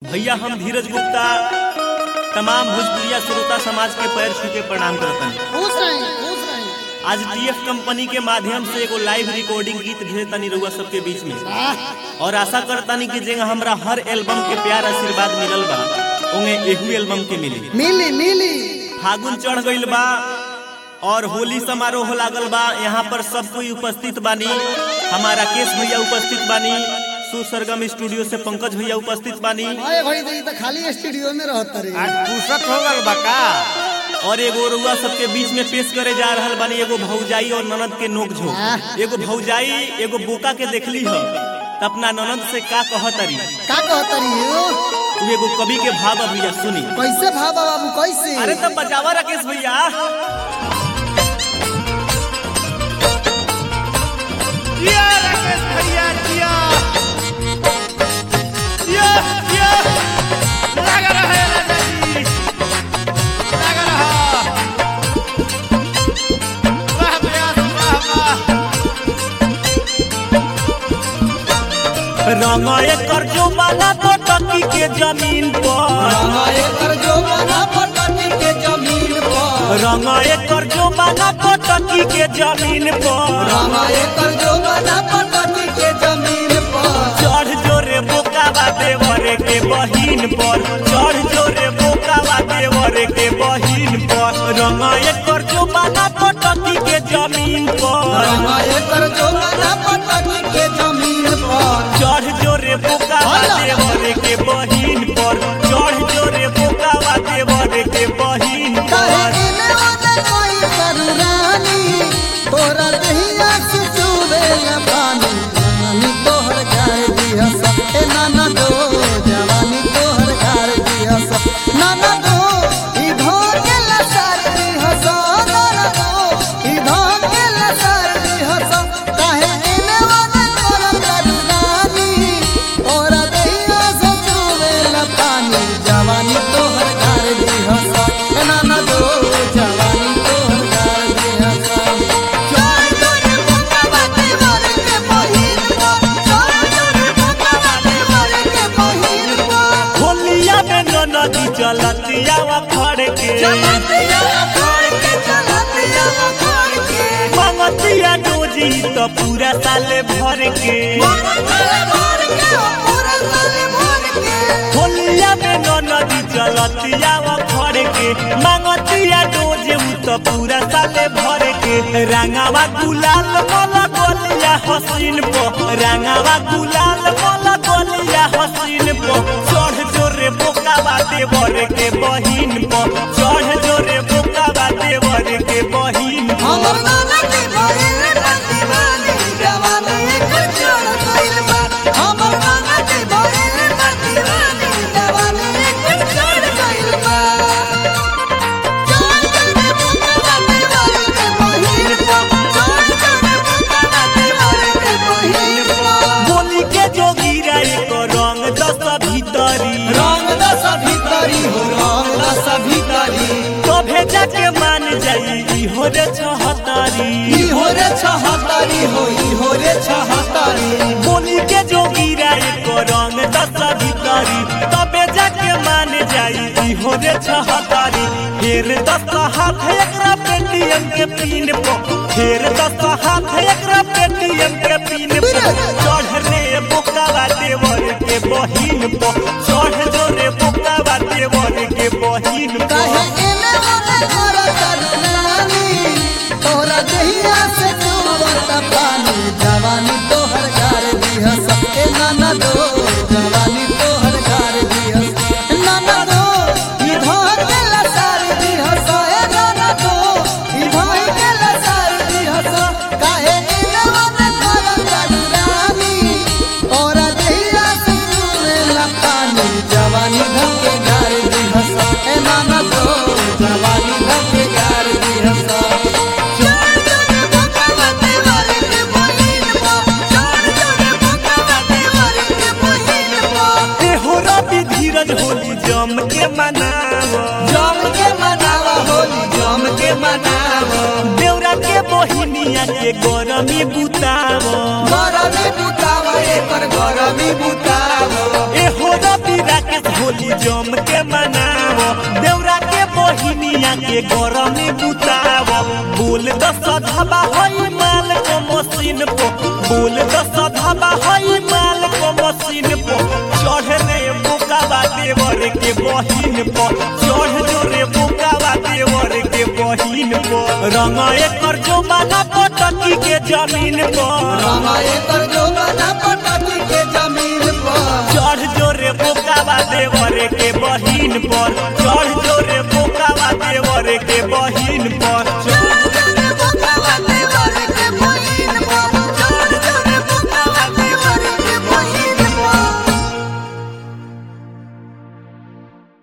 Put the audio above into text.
भैया हम धीरज गुप्ता तमाम भोजपुरिया श्रोता समाज के पैर छू के प्रणाम करतन खुश रही खुश रही आज टीएफ कंपनी के माध्यम से एगो लाइव रिकॉर्डिंग गीत भेज तनी रउआ सबके बीच में वाह और आशा करतानी कि जेंगा हमरा हर एल्बम के प्यार आशीर्वाद मिलल बा उन्हें एहू एल्बम के मिली मिली मिली फागुन चढ़ गईल बा और होली समारोह लागल बा यहाँ पर सब कोई उपस्थित बानी हमारा केश भैया उपस्थित बानी सुसरगम स्टूडियो से पंकज भैया उपस्थित बानी अरे भाई तो ये तो खाली स्टूडियो में रहत रे आज फुर्सत हो गल बका और एगो रुआ सबके बीच में पेश करे जा रहल बानी एगो भौजाई और ननद के नोक झोंक आह। एगो भौजाई एगो बोका के देखली ह त अपना ननद से का कहतरी का कहत रही हो उ एगो कवि के भाव भैया सुनी कैसे भाबा बाबू कैसे अरे तब बजावा राकेश भैया जिया राकेश भैया जिया जिया जिया लगा रहा है राजा जी लगा रहा वाह प्रयास वाह वाह रंग एकर जो बाला तो टकी के जमीन पर एकर जो बना पटनी के जमीन पर रंग एकर जो बाला तो टकी के जमीन पर रामा एकर जो बना पटनी के जमीन पर चढ़ जोरे बोकावा देवरे के बहिन पर चढ़ जोरे बोकावा देवरे के बहिन पर रंग एकर जो बाला तो टकी के जमीन पर रामा एकर जो बना पटनी के जमीन पर चढ़ जोरे बोकावा देवरे के बहिन पर चढ़ जोरे बोकावा देवरे के बहिन कहे पर इने ओने कोई करुणानी तोरा दहिया से चुबे न पानी जवानी तोहर गाय दिया सब ए नाना दो जवानी तोहर गाय दिया सब नाना दो ई ढोके लसार दी हसो नाना दो ई ढोके लसार दी हसो कहे इने ओने कोई करुणानी तोरा दहिया से चुबे न पानी जवानी तोहर गाय दिया सब ए नाना दो जवानी तोहर गाय दिया सब चोर चोर बोका बाते मोर के बहिन को चोर चोर बोका बाते मोर के बहिन को होलिया में नदी चलतिया खड़ के चलतिया खोड़ के चलतिया खोड़ के मंगतिया डोजी तो पूरा साल भर के मोर भर के पूरा सारे भर के होलिया में नदी चलतिया खड़ के मंगतिया डोजे उ तो पूरा साल भर के रंगावा गुलाल मोला गोलिया हसीन पो रंगावा गुलाल मोला गोलिया हसीन पो चढ़ जोरे बोका बाते बर के बहिन पो चढ़ जोरे बोका बाते बर के बहिन पो हमर नाना के बहिन बाती बानी जवानी एक छोड़ गइल बा हमर नाना के बहिन बाती बानी जवानी एक छोड़ गइल बा चोर चोर बोका बाते मोर के बहिन को चोर चोर बोका बाते मोर के बहिन को बोली के जोगी रे को रंग दस भीतरी रंग दस भीतरी हो रंग दस भीतरी तो भेजा के मान जाई ई हो रे छहतारी ई हो रे छहतारी हो ई हो रे छहतारी बोली के जोगी रे को रंग दस भीतरी तो भेजा के मान जाई ई हो रे छहतारी फिर दस हाथ एकरा पेटीएम के पिन पो फिर दस हाथ एकरा पेटीएम के पिन पो चढ़ रे बोका बाटे वर के बहिन पो चढ़ जो रे बोका बाटे वर के बहिन पो कहे इने ओने कर करुणानी तोरा दहिया से चुवत पानी जवानी तोहर गार दिह सबके नाना दो जवानी तोहर गार दिह नाना दो ई धोर के लसार दिह सो ए नाना दो ई धोर के लसार दिह सो कहे इने ओने कर करुणानी तोरा दहिया से चुवत पानी जवानी धके गार दिह सो ए नाना दो जवानी धके गार दिह सो चोर चोर बोका बाते मोर के बहिन को चोर चोर बोका बाते मोर के बहिन को ए हो रवि धीरज होली जम के मनाव जम के मनावा होली जम के मनावा देवरा के बहिनिया के गरमी बुताव गरमी बुतावा एकर गरमी बुतावा ए हो रवि राकेश के गरमी बुताव बोल दस धबा हई माल को मशीन पो बोल दस धबा हई माल को मशीन पो चढ़ रे बुकावा देवर के बहिन पो चढ़ जो रे बुकावा देवर के बहिन पो रंग एकर जो माना पटकी के जमीन पर हमारे पर जो बना पटकी के जमीन पर चढ़ जोरे बोकावा देवर के बहिन पर चढ़ जोरे बोकावा देवर के बहिन पर